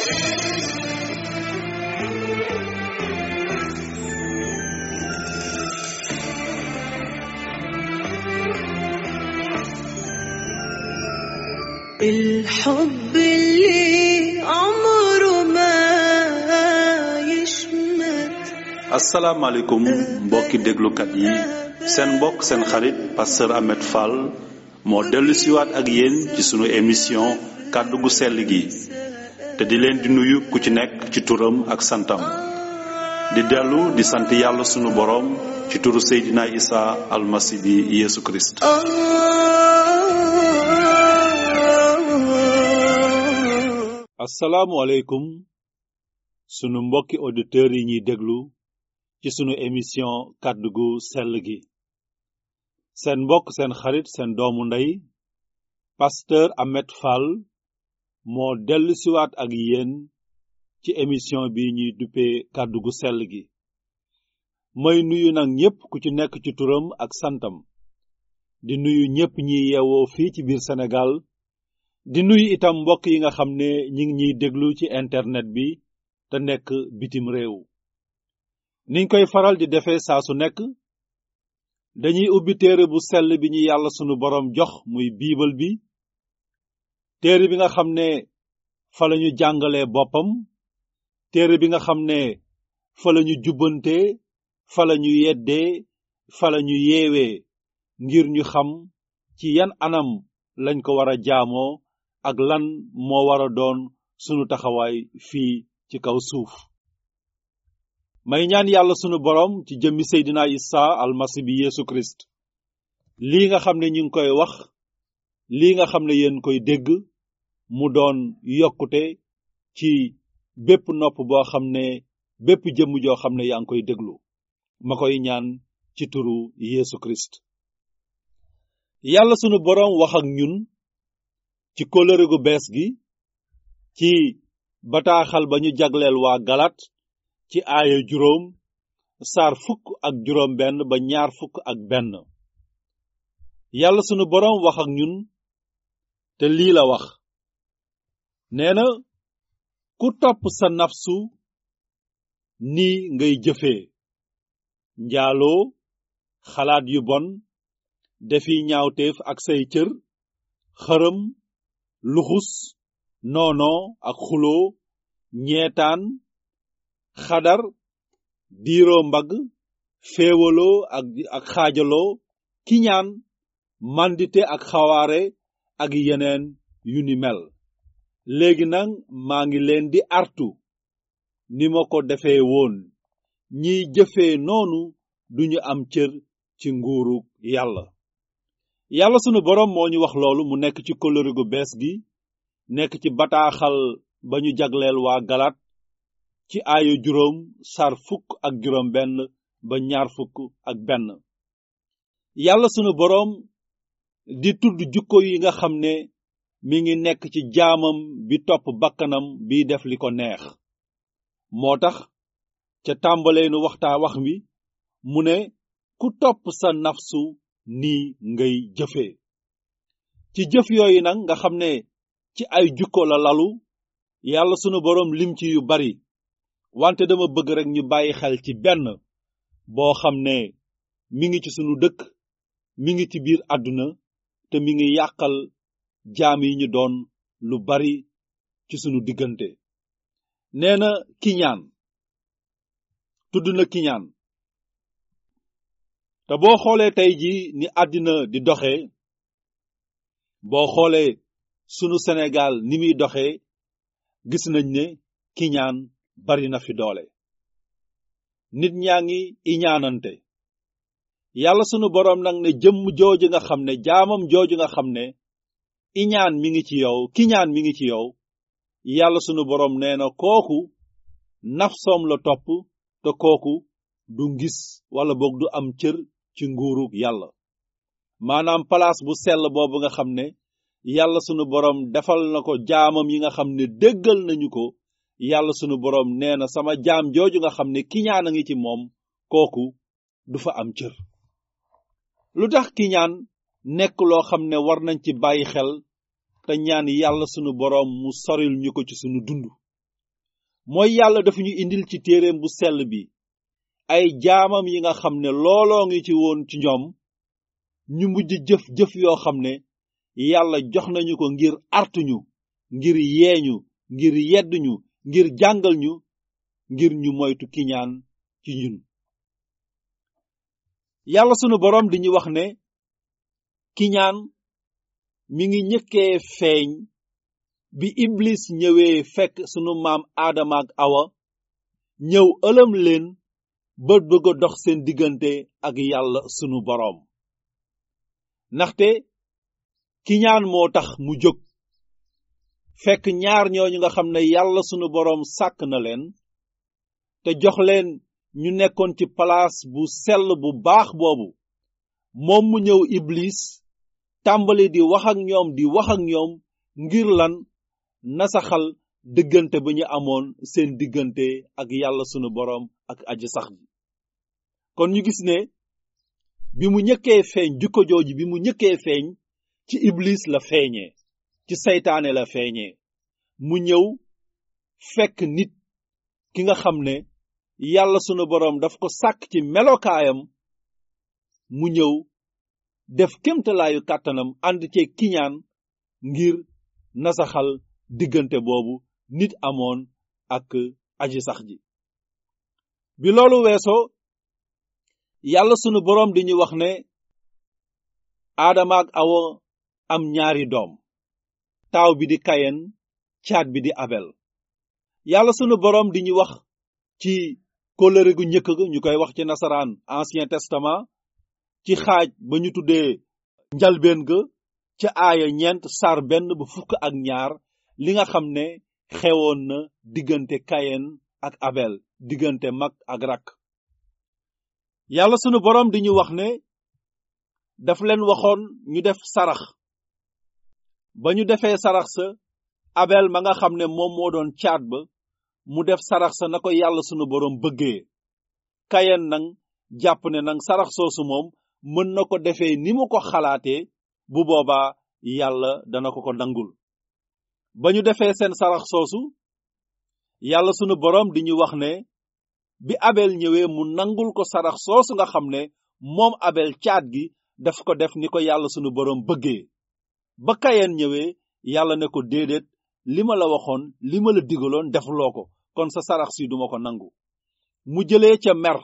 الحب اللي عمره ما يشمت asalaamaaleykum mbokki déglukat yi seen mbokk seen xarit pasteur Ahmed Fall moo dellu siwaat ak yéen ci sunu émission kàddu gu sell gi te di leen di nuyu ku ci nekk ci turam ak santam di dellu di sant yàlla sunu boroom ci turu Seydina Isa almasi bi Yeesu Kirist آه asalaamualeykum sunu mbokki auditeurs yi ñuy déglu ci sunu émission kàddu gu sell gi seen mbokk seen xarit seen doomu ndey pasteur Ahmed Fall moo dellu siwaat ak yéen ci émission bi ñuy duppee kàddu gu sell gi may nuyu nag ñépp ku ci nekk ci turam ak santam di nuyu ñépp ñi yeewoo fii ci biir Sénégal di nuyu itam mbokk yi nga xam ne ñi ngi ñuy déglu ci internet bi te nekk bitim réew niñ koy faral di defee saa su nekk dañuy ubbi téere bu sell bi ñu yàlla sunu boroom jox muy biibal bi téere bi nga xam ne fa lañu jàngalee boppam téere bi nga xam ne fa lañu jubbante fa lañu yeddee fa lañu yeewee ngir ñu xam ci yan anam lañ ko war a jaamoo ak lan moo war a doon sunu taxawaay fii ci kaw suuf may ñaan yàlla sunu boroom ci jëmmi Seydina Isa almasi bi Yeesu Kirist lii nga xam ne ñu ngi koy wax lii nga xam ne yéen koy dégg mu doon yokkute ci bépp nopp boo xam ne bépp jëmm joo xam ne yaa ngi koy déglu ma koy ñaan ci turu Yeesu Kirist yàlla sunu boroom wax ak ñun ci kóllëre gu bees gi ci bataaxal ba ñu jagleel waa galat ci aaya juróom saar fukk ak juróom benn ba ñaar fukk ak benn yàlla sunu boroom wax ak ñun te lii la wax nee na ku topp sa nafsu ni ngay jëfee njaaloo xalaat yu bon defi ñaawteef ak say cër xërëm luxus noonoo ak xuloo ñeetaan xadar diiroo mbagg féewaloo ak ak xaajaloo kiñaan mandite ak xawaare ak yeneen yu ni mel léegi nag maa ngi leen di artu ni ma ko defee woon ñiy jëfee noonu duñu am cër ci nguuru yàlla yàlla sunu boroom moo ñu wax loolu mu nekk ci kóllëre gu bees gi nekk ci bataaxal ba ñu jagleel waa galat ci aayu juróom sar fukk ak juróom benn ba ñaar fukk ak benn yàlla sunu boroom di tudd jukko yi nga xam ne mi ngi nekk ci jaamam bi topp bakkanam bi def li ko neex moo tax ca tàmbaleenu waxtaa wax wi mu ne ku topp sa nafsu nii ngay jëfee ci jëf yooyu nag nga xam ne ci ay jukko la lalu yàlla sunu boroom lim ci yu bari wante dama bëgg rekk ñu bàyyi xel ci benn boo xam ne mi ngi ci sunu dëkk mi ngi ci biir àdduna te mi ngi yàqal jaam yi ñu doon lu bari ci sunu diggante nee na kiñaan tudd na kiñaan te boo xoolee tey ji ni àddina di doxee boo xoolee sunu Sénégal ni muy doxee gis nañ ne kiñaan bari na fi doole nit ñaa ngi iñaanante yàlla sunu boroom nag ne jëmm jooju nga xam ne jaamam jooju nga xam ne iñaan mi ngi ci yow kiñaan mi ngi ci yow yàlla sunu boroom nee na kooku nafsoom la topp te kooku du ngis wala boog du am cër ci nguuru yàlla maanaam palaas bu sell boobu nga xam ne yàlla sunu boroom defal na ko jaamam yi nga xam ne déggal nañu ko yàlla sunu boroom nee na sama jaam jooju nga xam ne kiñaan a ngi ci moom kooku du fa am cër lu tax kiñaan nekk loo xam ne war nañ ci bàyyi xel te ñaan yàlla sunu boroom mu soril ñu ko ci sunu dund mooy yàlla dafa ñu indil ci téereem bu sell bi ay jaamam yi nga xam ne looloo ngi ci woon ci ñoom ñu mujj jëf-jëf yoo xam ne yàlla jox nañu ko ngir artuñu ngir yeeñu ngir yedduñu ngir jàngal ñu ngir ñu moytu kiñaan ci ñun yàlla sunu boroom di ñu wax ne kiñaan mi ngi ñëkkee feeñ bi iblis ñëwee fekk sunu maam aadama ak awa ñëw ëlëm leen ba bëgg a dox seen diggante ak yàlla sunu boroom ndaxte kiñaan moo tax mu jóg fekk ñaar ñooñu nga xam ne yàlla sunu boroom sàkk na leen te jox leen ñu nekkoon ci palaas bu sell bu baax boobu moom mu ñëw iblis tàmbali di wax ak ñoom di wax ak ñoom ngir lan nasaxal diggante ba ñu amoon seen diggante ak yàlla sunu boroom ak aji sax ji kon ñu gis ne bi mu ñëkkee feeñ jukko jooju bi mu ñëkkee feeñ ci iblis la feeñee ci seytaane la feeñee mu ñëw fekk nit ki nga xam ne yàlla sunu boroom daf ko sàkk ci melokaayam mu ñëw def kémtalaayu kàttanam ànd cee kiñaan ngir nasaxal diggante boobu nit amoon ak aji sax ji bi loolu weesoo yàlla sunu boroom di ñu wax ne aadama ak awa am ñaari doom taaw bi di kayen caat bi di abel yàlla sunu boroom di ñu wax ci kóllëre gu njëkk ga ñu koy wax ci nasaraan ancien testament ci xaaj ba ñu tuddee njalbeen ga ca aaya ñeent sar benn ba fukk ak ñaar li nga xam ne xewoon na diggante kayen ak abel diggante mag ak rak yàlla sunu boroom di ñu wax ne daf leen waxoon ñu def sarax ba ñu defee sarax sa abel ma nga xam ne moom moo doon caat ba mu def sarax sa na ko yàlla sunu boroom bëggee kayen nang jàpp ne nang sarax soosu moom mën na ko defee ni mu ko xalaatee bu boobaa yàlla dana ko ko nangul ba ñu defee seen sarax soosu yàlla sunu boroom di ñu wax ne bi abel ñëwee mu nangul ko sarax soosu nga xam ne moom abel caat gi daf ko def ni ko yàlla sunu boroom bëggee ba kayen ñëwee yàlla ne ko déedéet li ma la waxoon li ma la digaloon defuloo ko kon sa sarax si duma ko nangu mu jëlee ca mer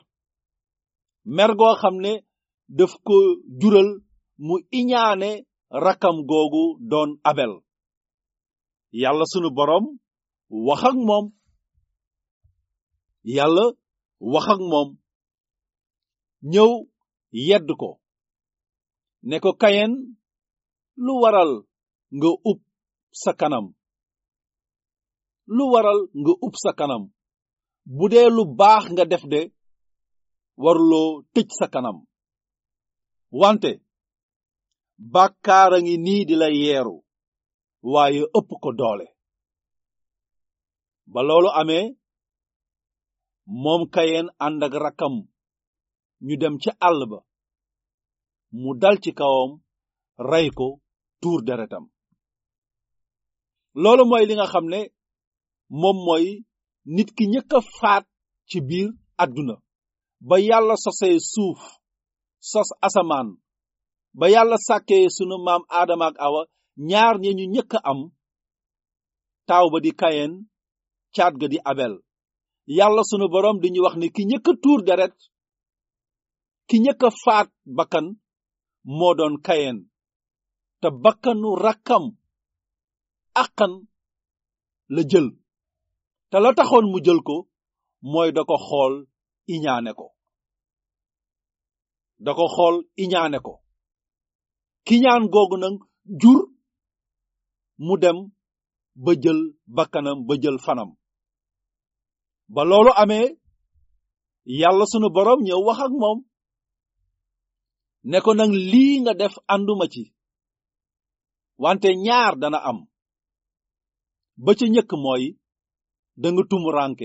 mer goo xam ne daf ko jural mu iñaane rakam googu doon abel yàlla sunu boroom wax ak moom yàlla wax ak moom ñëw yedd ko ne ko kayen lu waral nga ub sa kanam lu waral nga ub sa kanam bu dee lu baax nga def de waruloo tëj sa kanam wante bàkkaar a ngi nii di la yeeru waaye ëpp ko doole ba loolu amee moom kayen ànd ak rakkam ñu dem ca àll ba mu dal ci kawam rey ko tuur deretam loolu mooy li nga xam ne moom mooy nit ki ñëkk a faat ci biir àdduna ba yàlla sosee suuf sos asamaan ba yàlla sàkkee sunu maam aadama ak awa ñaar ñe ñu ñëkk a am taaw ba di kayen caat ga di abel yàlla sunu boroom di ñu wax ne ki ñëkk a tuur deret ki ñëkk a faat bakkan moo doon kayen te bakkanu rakkam àqan la jël te la taxoon mu jël ko mooy da ko xool iñaane ko da ko xool iñaane ko kiñaan googu nag jur mu dem ba jël bakkanam ba jël fanam ba loolu amee yàlla sunu boroom ñëw wax ak moom ne ko nag lii nga def ànduma ci wante ñaar dana am ba ca njëkk mooy danga tumuranke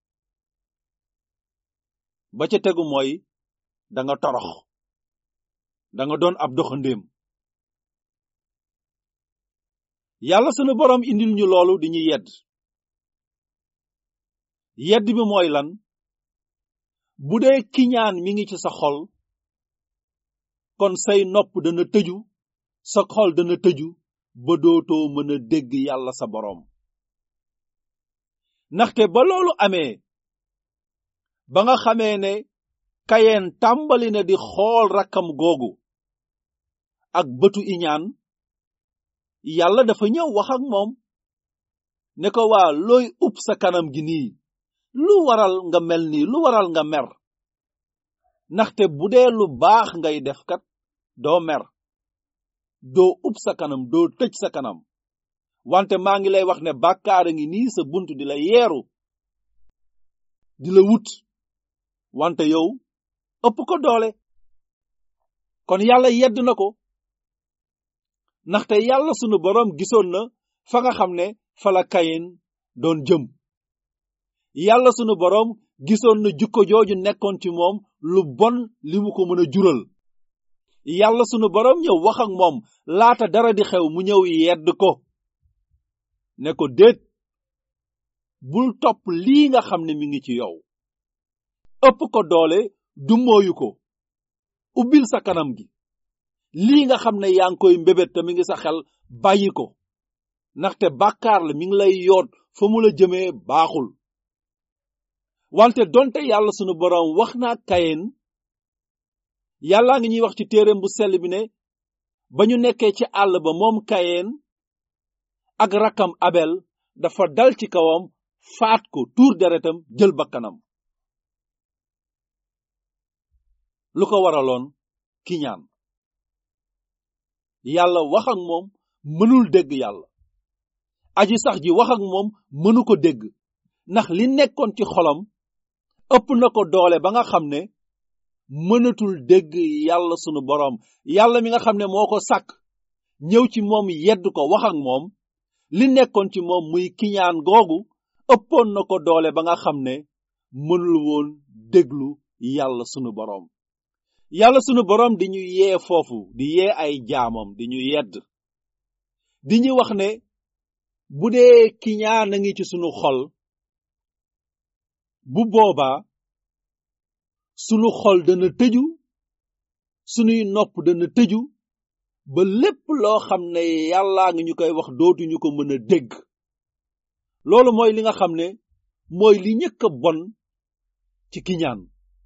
ba ca tegu mooy danga torox danga doon ab doxandéem yàlla sunu boroom indil ñu loolu di ñu yedd yedd bi mooy lan bu dee kiñaan mi ngi ci sa xol kon say nopp dana tëju sa xol dana tëju ba dootoo mën a dégg yàlla sa boroom ndaxte ba loolu amee ba nga xamee ne kayeen tàmbali na di xool rakkam googu ak bëtu iñaan yàlla dafa ñëw wax ak moom ne ko waa looy upp sa kanam gi nii lu waral nga mel nii lu waral nga mer ndaxte bu dee lu baax ngay def kat doo mer doo upp sa kanam doo tëj sa kanam wante maa ngi lay wax ne bàkkaar a ngi nii sa bunt di la yeeru di la wut wante yow ëpp ko doole kon yàlla yedd na ko ndaxte yàlla sunu boroom gisoon na fa nga xam ne fa la kayin doon jëm yàlla sunu boroom gisoon na jukko jooju nekkoon ci moom lu bon li mu ko mën a jural yàlla sunu boroom ñëw wax ak moom laata dara di xew mu ñëw yedd ko ne ko déet bul topp lii nga xam ne mi ngi ci yow ëpp ko doole du mooyu ko ubbil sa kanam gi lii nga xam ne yaa ngi koy mbébét te mi ngi sa xel bàyyi ko ndaxte bàkkaar la mi ngi lay yoot fa mu la jëmee baaxul wante donte yàlla sunu boroom wax naa kayen yàllaa ngi ñuy wax ci téereem bu sell bi ne ba ñu nekkee ci àll ba moom kayen ak rakkam abel dafa dal ci kawam faat ko tuur deretam jël bakkanam lu ko waraloon kiñaan yàlla wax ak moom mënul dégg yàlla aji sax ji wax ak moom mënu ko dégg ndax li nekkoon ci xolam ëpp na ko doole ba nga xam ne mënatul dégg yàlla sunu boroom yàlla mi nga xam ne moo ko sàkk ñëw ci moom yedd ko wax ak moom li nekkoon ci moom muy kiñaan googu ëppoon na ko doole ba nga xam ne mënul woon déglu yàlla sunu boroom yàlla sunu boroom di ñu yee foofu di yee ay jaamam di ñu yedd di ñu wax ne bu dee kiñaan a ngi ci sunu xol bu boobaa sunu xol dana tëju sunuy nopp dana tëju ba lépp loo xam ne yàllaa ngi ñu koy wax dootuñu ko mën a dégg loolu mooy li nga xam ne mooy li ñëkk a bon ci kiñaan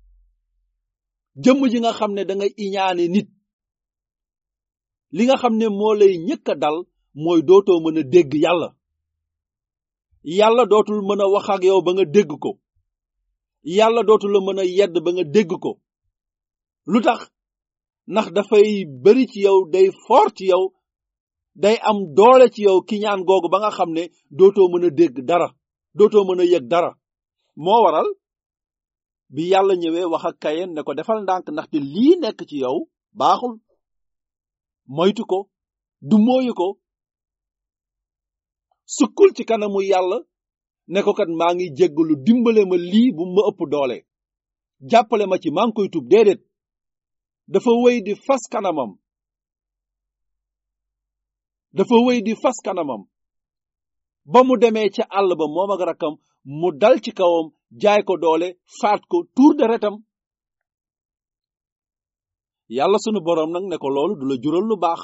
jëmm ji nga xam ne da nga iñaane nit li nga xam ne moo lay ñëkk a dal mooy dootoo mën a dégg yàlla yàlla dootul mën a wax ak yow ba nga dégg ko yàlla dootul la mën a yedd ba nga dégg ko lu tax ndax dafay bari ci yow day fort ci yow day am doole ci yow ki ñaan googu ba nga xam ne dootoo mën a dégg dara dootoo mën a yëg dara moo waral bi yàlla ñëwee wax ak kayen ne ko defal ndànk ndaxte lii nekk ci yow baaxul moytu ko du mooyu ko sukkul ci kanamu yàlla ne ko kat maa ngi jéggalu dimbale ma lii bu ma ëpp doole jàppale ma ci maa ngi koy tub déedéet dafa wéy di fas kanamam dafa wéy di fas kanamam ba mu demee ca àll ba moom ak rakkam mu dal ci kawam jaay ko doole faat ko tuur deretam yàlla sunu boroom nag ne ko loolu du la jural lu baax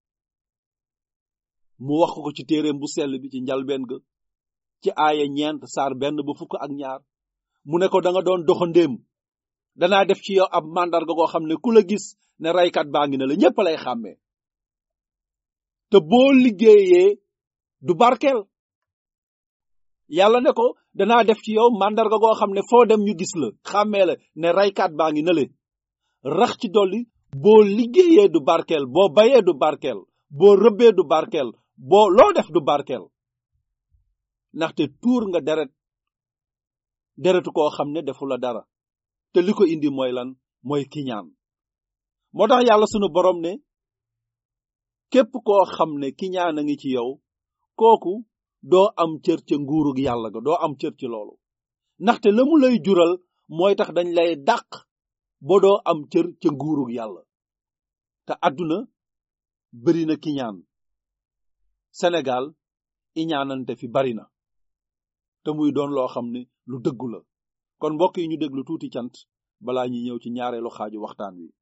mu wax ko ci téereem bu sell bi ci njalbeen ga ci aaya ñeent saar benn ba fukk ak ñaar mu ne ko da nga doon doxandéem danaa def ci yow ab màndarga goo xam ne ku la gis ne raykat baa ngi ne la ñépp lay xàmmee te boo liggéeyee du barkeel yàlla ne ko danaa def ci yow màndarga goo xam ne foo dem ñu gis la xàmmee la ne raykat baa ngi ne le rax ci dolli boo liggéeyee du barkeel boo bayee du barkeel boo rëbbee du barkeel boo loo def du barkeel ndaxte tuur nga deret deretu koo xam ne defu la dara te li ko indi mooy lan mooy kiñaan moo tax yàlla sunu borom ne képp koo xam ne kiñaan a ngi ci yow kooku doo am cër ca nguurug yàlla ga doo am cër ci loolu ndaxte la mu lay jural mooy tax dañ lay dàq ba doo am cër ca nguurug yàlla te àdduna bari na kiñaan Sénégal iñaanante fi bari na te muy doon loo xam ne lu dëggu la kon mbokk yi ñu déglu tuuti cant balaa ñuy ñëw ci ñaareelu xaaju waxtaan wi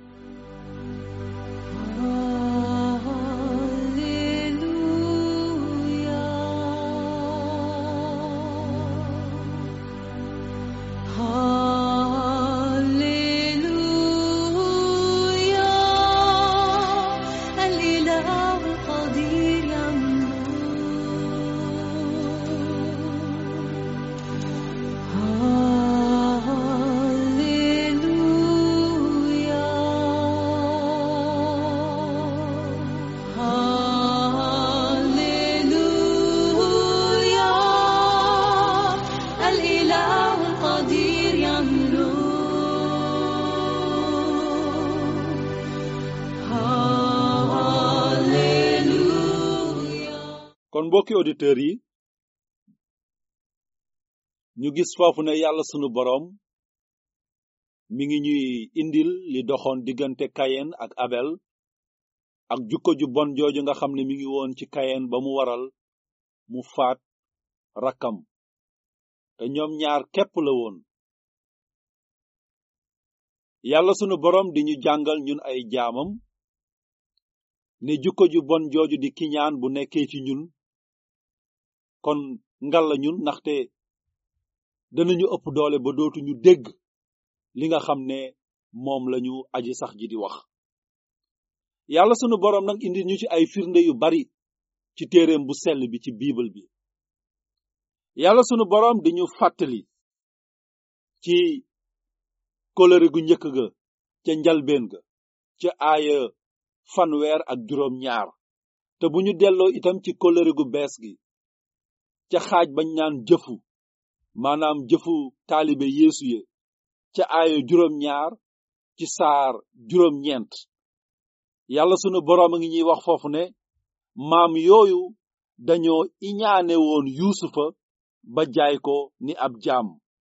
kon mbokki auditeurs yi ñu gis foofu ne yàlla sunu boroom mi ngi ñuy indil li doxoon diggante kayen ak abel ak jukko ju bon jooju nga xam ne mi ngi woon ci kayen ba mu waral mu faat rakkam te ñoom ñaar képp la woon yàlla sunu boroom di ñu jàngal ñun ay jaamam ne jukko ju bon jooju di kiñaan bu nekkee ci ñun kon ngal la ñun ndaxte danañu ëpp doole ba dootuñu dégg li nga xam ne moom lañu aji sax ji di wax yàlla sunu boroom nag indi ñu ci ay firnde yu bari ci téereem bu sell bi ci biibal bi yàlla sunu boroom di ñu fàttali ci kóllëre gu njëkk ga ca njalbeen ga ca aaya fanweer ak juróom ñaar te bu ñu delloo itam ci kóllëre gu bees gi ca xaaj bañ naan jëfu maanaam jëfu taalibe yeesu ye ca aaya juróom ñaar ci saar juróom ñeent yàlla sunu boroom a ngi ñuy wax foofu ne maam yooyu dañoo iñaane woon yuusufa ba jaay ko ni ab jaam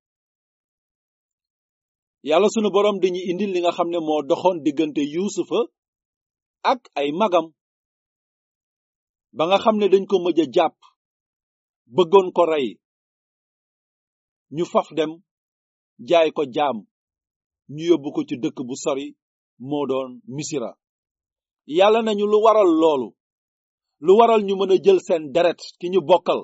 yàlla sunu boroom dañuy indil li nga xam ne moo doxoon diggante yuusufa ak ay magam ba nga xam ne dañ ko mëj a jàpp bëggoon ko rey ñu faf dem jaay ko jaam ñu yóbbu ko ci dëkk bu sori moo doon misira yàlla nañu lu waral loolu lu waral ñu mën a jël seen deret ki ñu bokkal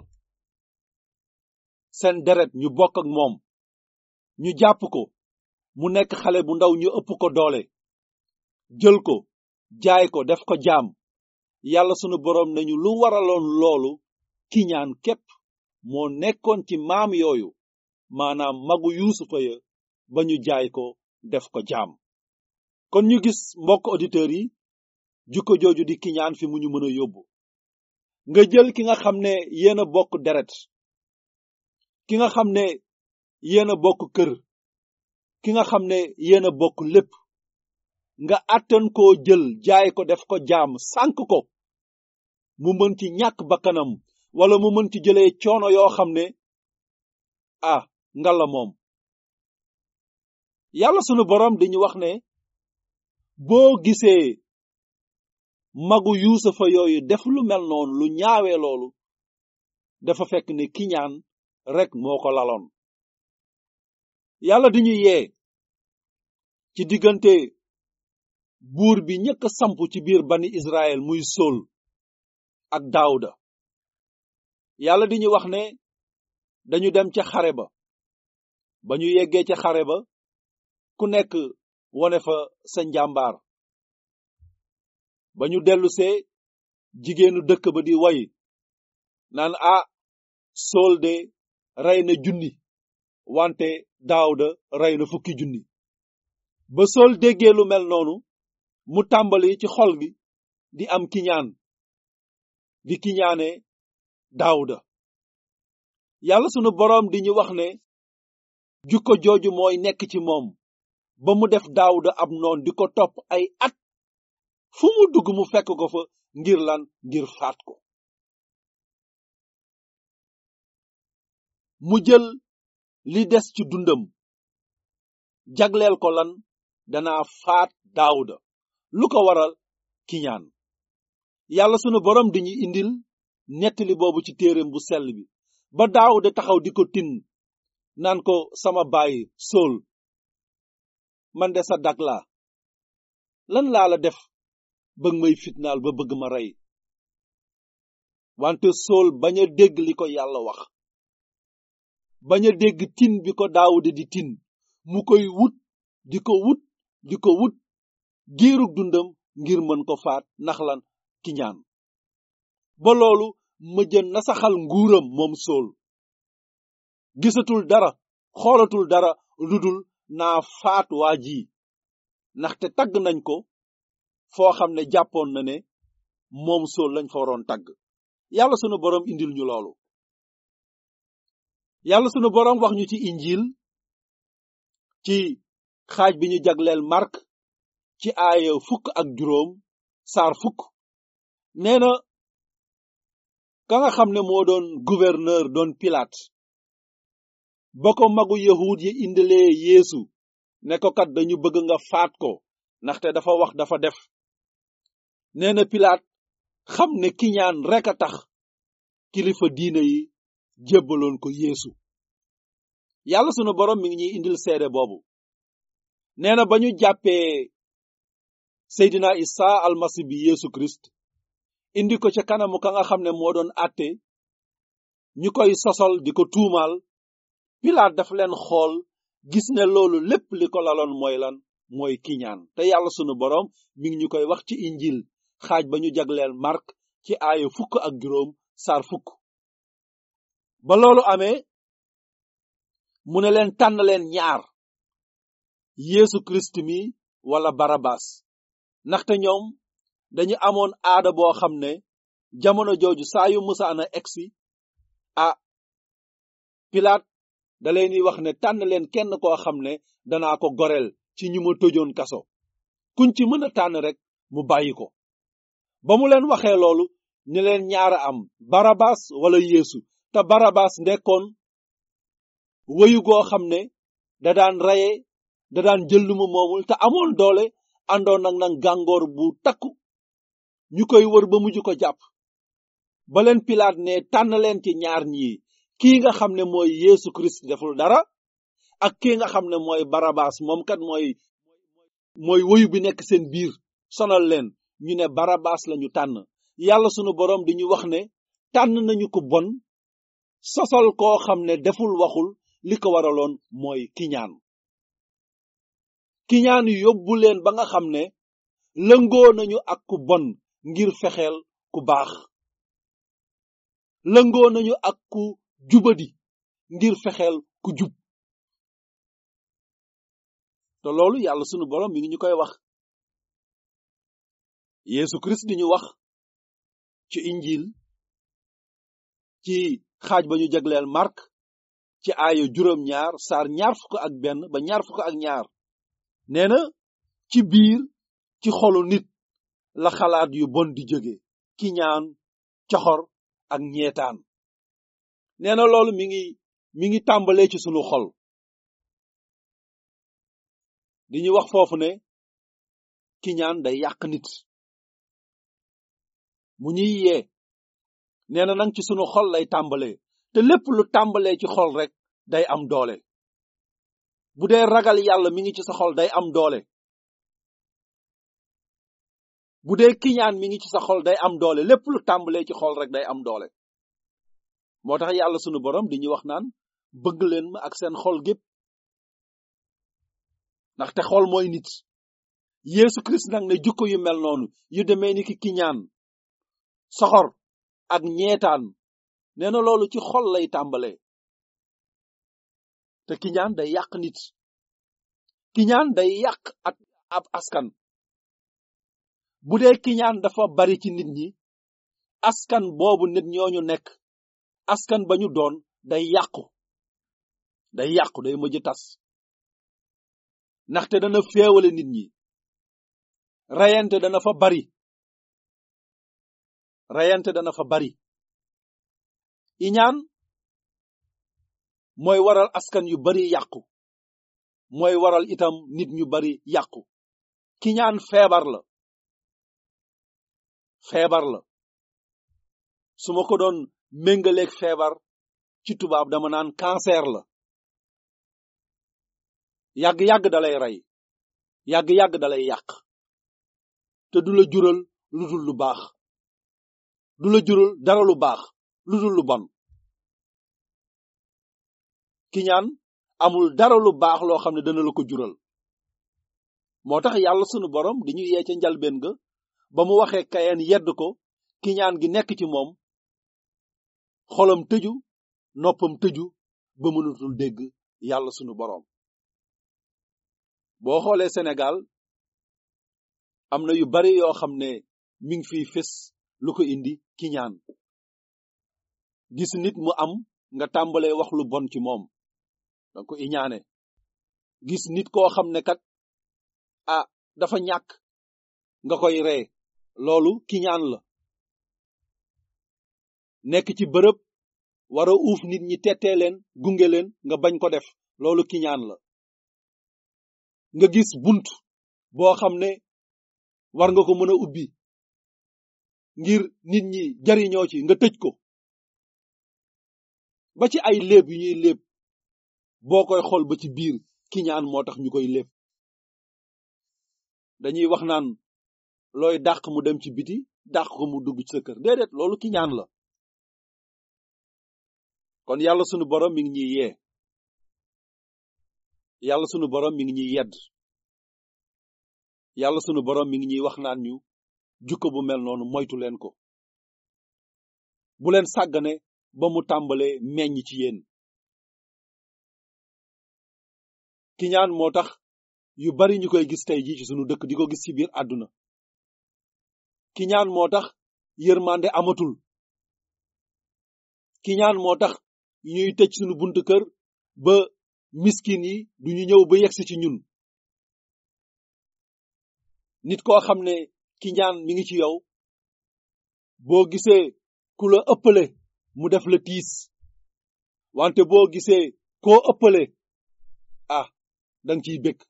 seen deret ñu bokk ak moom ñu jàpp ko mu nekk xale bu ndaw ñu ëpp ko doole jël ko jaay ko def ko jaam yàlla sunu boroom nañu lu waraloon loolu kiñaan képp moo nekkoon ci maam yooyu maanaam magu yuusufa ya ba ñu jaay ko def ko jaam kon ñu gis mbokk auditeurs yi jukko jooju di kiñaan fi mu ñu mën a yóbbu nga jël ki nga xam ne yéen a bokk deret ki nga xam ne yéen a bokk kër ki nga xam ne yéen a bokk lépp nga àttan koo jël jaay ko def ko jaam sànk ko mu mën ci ñàkk bakkanam wala mu mën ci jëlee coono yoo xam ne ah ngalla moom yàlla sunu boroom dañu wax ne boo gisee magu yuusufa yooyu def lu mel noonu lu ñaawee loolu dafa fekk ne kiñaan rek moo ko laloon yàlla di ñu yee ci diggante buur bi ñëkk samp ci biir bani Israël muy Sol ak Daawuda yàlla di ñu wax ne dañu dem ca xare ba ba ñu yeggee ca xare ba ku nekk wone fa sa njàmbaar ba ñu dellusee jigéenu dëkk ba di way naan ah Sol de rey na junni wante Daawuda rey na fukki junni ba Sol déggee lu mel noonu mu tàmbali ci xol gi di am kiñaan di kiñaane Daawuda yàlla sunu boroom di ñu wax ne jukko jooju mooy nekk ci moom ba mu def Daawuda ab noon di ko topp ay at fu mu dugg mu fekk ko fa ngir lan ngir faat ko mu jël li des ci dundam jagleel ko lan danaa faat Daawuda lu ko waral kiñaan yàlla sunu boroom dañuy indil nettali boobu ci téereem bu sell bi ba daawuda taxaw di ko tin naan ko sama baay sool man de sa dag laa lan laa la def bëgg may fitnaal ba bëgg ma rey wante sool bañ a dégg li ko yàlla wax bañ a dégg tin bi ko daawuda di tin mu koy wut di ko wut di ko wut giirug dundam ngir mën ko faat ndax lan ki ñaan ba loolu mëjë nasaxal nguuram moom sool gisatul dara xoolatul dara ludul naa faat waa ji ndaxte tagg nañ ko foo xam ne jàppoon na ne moom sool lañ fa waroon tagg yàlla sunu boroom indil ñu loolu yàlla sunu boroom wax ñu ci injil ci xaaj bi ñu jagleel mark ci aaya fukk ak juróom saar fukk nee na ka nga xam ne moo doon gouverneur doon pilaat ba ko magu yahud yi indilee yeesu ne ko kat dañu bëgg nga faat ko ndaxte dafa wax dafa def nee na pilaat xam ne kiñaan rek a tax kilifa diine yi jébbaloon ko yeesu yàlla sunu borom mi ngi ñuy indil seede boobu nee na ba ñu jàppee seydina isa almasi bi yeesu christ indi ko ca kanamu ka nga xam ne moo doon àtte ñu koy sosol di ko tuumaal pilaat dafa leen xool gis ne loolu lépp li ko laloon mooy lan mooy kiñaan te yàlla sunu boroom mi ngi ñu koy wax ci injil xaaj ba ñu jagleel mark ci aaya fukk ak juróom saar fukk ba loolu amee mu ne leen tànn leen ñaar yeesu kirist mi wala barabas ndaxte ñoom dañu amoon aada boo xam ne jamono jooju saa yu musaana egsi ah pilaat da leen wax ne tànn leen kenn koo xam ne danaa ko goreel ci ñu ma tëjoon kaso kuñ ci mën a tànn rek mu bàyyi ko ba mu leen waxee loolu ñu leen ñaara am barabas wala yeesu te barabas ndekkoon wëyu goo xam ne da daan reye da daan jël lu mu moomul te amoon doole àndoon nag nag gàngoor bu takku ñu koy wër ba mujj ko jàpp ba leen pilaat ne tànn leen ci ñaar ñii kii nga xam ne mooy yeesu christ deful dara ak kii nga xam ne mooy barabas moom kat mooy mooy woyu bi nekk seen biir sonal leen ñu ne barabas lañu tànn yàlla sunu boroom di ñu wax ne tànn nañu ko bon sosal koo xam ne deful waxul li ko waraloon mooy kiñaan kiñaan yóbbu leen ba nga xam ne lëngoo nañu ak ku bon ngir fexeel ku baax lëngoo nañu ak ku jubadi ngir fexeel ku jub te loolu yàlla sunu boroom mi ngi ñu koy wax Yesu Christ di ñu wax ci injil ci xaaj ba ñu jagleel Mark ci aaya juróom ñaar saar ñaar fukk ak benn ba ñaar fukk ak ñaar nee na ci biir ci xolu nit la xalaat yu bon di jóge ki ñaan coxor ak ñeetaan nee na loolu mi ngi mi ngi tàmbalee ci sunu xol di ñu wax foofu ne ki ñaan day yàq nit mu ñuy yee nee na nag ci sunu xol lay tàmbalee te lépp lu tàmbalee ci xol rek day am doole bu dee ragal yàlla mi ngi ci sa xol day am doole bu dee kiñaan mi ngi ci sa xol day am doole lépp lu tàmbalee ci xol rek day am doole moo tax yàlla sunu borom di ñu wax naan bëgg leen ma ak seen xol gépp ndaxte xol mooy nit Yesu Christ nag ne jukko yu mel noonu yu demee ni ki kiñaan soxor ak ñeetaan nee na loolu ci xol lay tàmbalee te kiñaan day yàq nit kiñaan day yàq ak ab askan bu dee kiñaan dafa bari ci nit ñi askan boobu nit ñooñu nekk askan ba ñu doon day yàqu day yàqu day mujj tas ndaxte dana féewale nit ñi reyante dana fa bari reyante dana fa bari iñaan mooy waral askan yu bari yàqu mooy waral itam nit ñu bari yàqu kiñaan feebar la feebar la su ma ko doon méngaleeg feebar ci tubaab dama naan cancer la yàgg-yàgg dalay rey yàgg-yàgg dalay yàq te du la jural lu dul lu baax du la jural dara lu baax lu dul lu bon kiñaan amul dara lu baax loo xam ne dana la ko jural moo tax yàlla sunu borom di ñu yee ca njalbeen ga ba mu waxee kayeen yedd ko kiñaan gi nekk ci moom xolam tëju noppam tëju ba mënatul dégg yàlla sunu borom boo xoolee Sénégal am na yu bari yoo xam ne mi ngi fiy fés lu ko indi kiñaan gis nit mu am nga tàmbalee wax lu bon ci moom danga ko iñaane gis nit koo xam ne kat ah dafa ñàkk nga koy ree loolu kiñaan la nekk ci bërëb war a uuf nit ñi tettee leen gunge leen nga bañ ko def loolu kiñaan la nga gis bunt boo xam ne war nga ko mën a ubbi ngir nit ñi jariñoo ci nga tëj ko ba ci ay léeb yu ñuy léeb boo koy xool ba ci biir kiñaan moo tax ñu koy léeb dañuy wax naan looy dàq mu dem ci biti dàq ko mu dugg ci sa kër déedéet loolu kiñaan la kon yàlla sunu borom mi ngi ñuy yee yàlla sunu borom mi ngi ñuy yedd yàlla sunu borom mi ngi ñuy wax naan ñu jukko bu mel noonu moytu leen ko bu leen sàggane ba mu tàmbalee meññ ci yéen kiñaan moo tax yu bari ñu koy gis tey jii ci sunu dëkk di ko gis ci biir àdduna kiñaan moo tax yërmande amatul kiñaan moo tax ñuy tëj sunu buntu kër ba miskin yi duñu ñëw ba yegsi ci ñun nit koo xam ne kiñaan mi ngi ci yow boo gisee ku la ëppale mu def la tiis wante boo gisee koo ëppale ah danga ciy bëgg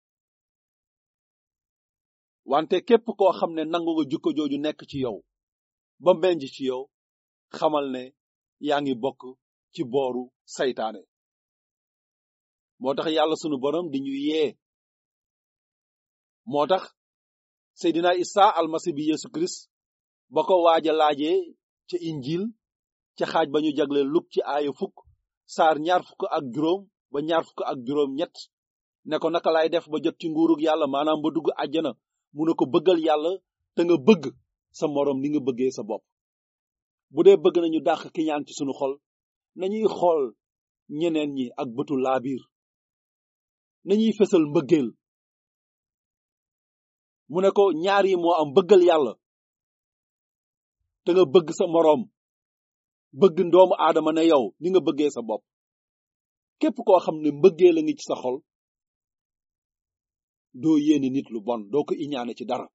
wante képp koo xam ne nangu nga jukko jooju nekk ci yow ba mbenj ci yow xamal ne yaa ngi bokk ci booru saytaane moo tax yàlla sunu borom di ñu yee moo tax seydina isa almasi bi yesu kirist ba ko waaja laajee ca injil ca xaaj ba ñu jagle luk ci aaya fukk saar ñaar fukk ak juróom ba ñaar fukk ak juróom ñett ne ko naka lay def ba jot ci nguurug yàlla maanaam ba dugg àjjana mu ne ko bëggal yàlla te nga bëgg sa moroom ni nga bëggee sa bopp bu dee bëgg nañu dàq ki ñaan ci sunu xol nañuy xool ñeneen ñi ak bëtu laabiir nañuy fesal mbëggeel mu ne ko ñaar yi moo am bëggal yàlla te nga bëgg sa moroom bëgg ndoomu aadama ne yow ni nga bëggee sa bopp képp koo xam ne mbëggeel la ngi ci sa xol doo yéene nit lu bon doo ko iñaane ci dara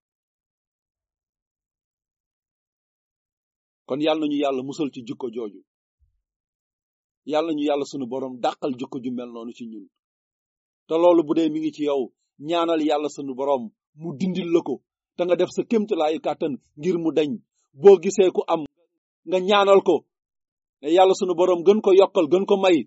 kon yàlla nañu yàlla musal ci jukko jooju yàlla nañu yàlla sunu borom dàqal jukko ju mel noonu ci ñun te loolu bu dee mi ngi ci yow ñaanal yàlla sunu borom mu dindil la ko te nga def sa kémtalaayu kàttan ngir mu dañ boo gisee ku am nga ñaanal ko ne yàlla sunu borom gën ko yokkal gën ko may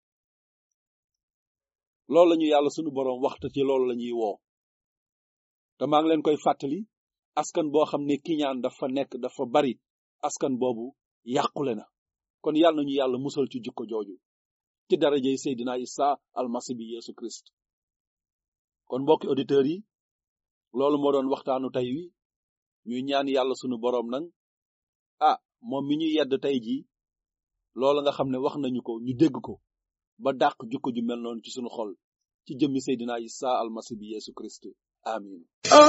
loolu lañu yàlla sunu borom waxta ci loolu la ñuy woo te maa ngi leen koy fàttali askan boo xam ne kiñaan dafa nekk dafa bari askan boobu yàqule na kon yàlla nañu yàlla musal ci jukko jooju ci darajey Seydina Isa almasi bi Yesu Christ kon mbokki auditeurs yi loolu moo doon waxtaanu tey wi ñuy ñaan yàlla sunu boroom nag ah moom mi ñu yedd tey jii loolu nga xam ne wax nañu ko ñu dégg ko ba dàq jukko ju mel noonu ci sunu xol ci jëmmi Seydina Isa almasi bi Yesu Christ amin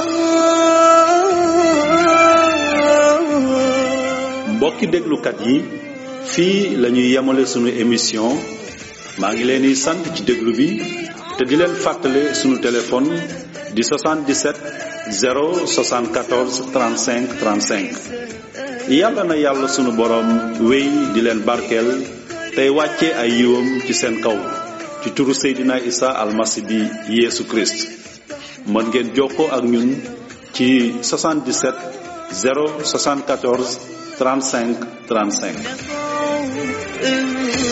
mbokki déglukat yi fii lañuy yemale sunu émission maa ngi leen di sant ci déglu bi te di leen fàttale sunu téléphone di 77 074 35 35 yàlla na yàlla sunu boroom wéy di leen barkeel tey wàcce ay yiwam ci seen kaw ci turu Seydina Isa almasi bi Yeesu Christ mën ngeen jokkoo ak ñun ci 77 074 35 35